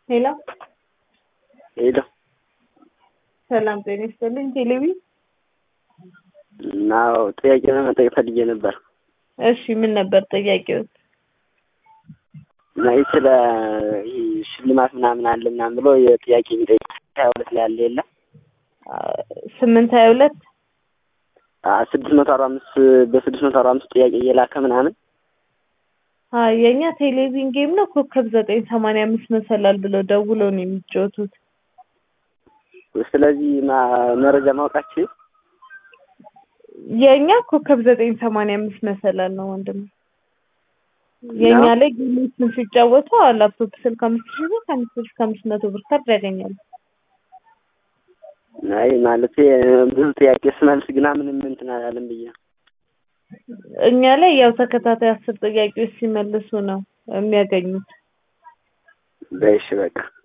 ሄሎ ሄሎ ሰላም ጤና ይስጥልኝ። ቴሌቪ እና ጥያቄ ለመጠየቅ ፈልጌ ነበር። እሺ ምን ነበር ጥያቄው? እና ይህ ስለ ይህ ሽልማት ምናምን አለ ምናምን ብሎ የጥያቄ የሚጠይቅ ሀያ ሁለት ላይ ያለ የለ ስምንት ሀያ ሁለት ስድስት መቶ አርባ አምስት በስድስት መቶ አርባ አምስት ጥያቄ እየላከ ምናምን የእኛ ቴሌቪዥን ጌም ነው። ኮከብ ዘጠኝ ሰማንያ አምስት መሰላል ብለው ደውለው ነው የሚጫወቱት። ስለዚህ ማ- መረጃ ማውቃችሁ የእኛ ኮከብ ዘጠኝ ሰማንያ አምስት መሰላል ነው ወንድም። የእኛ ነው? ላይ ጌሞችን ሲጫወቱ ላፕቶፕ ስልክ አምስት ሺህ ብር ከአምስት ሺህ እስከ አምስት መቶ ብር ካርድ ያገኛሉ። አይ ማለት ብዙ ጥያቄ ስመልስ ግና ምንም እንትን አላለም ብዬ ነው። እኛ ላይ ያው ተከታታይ አስር ጥያቄዎች ሲመልሱ ነው የሚያገኙት። በይሽ በቃ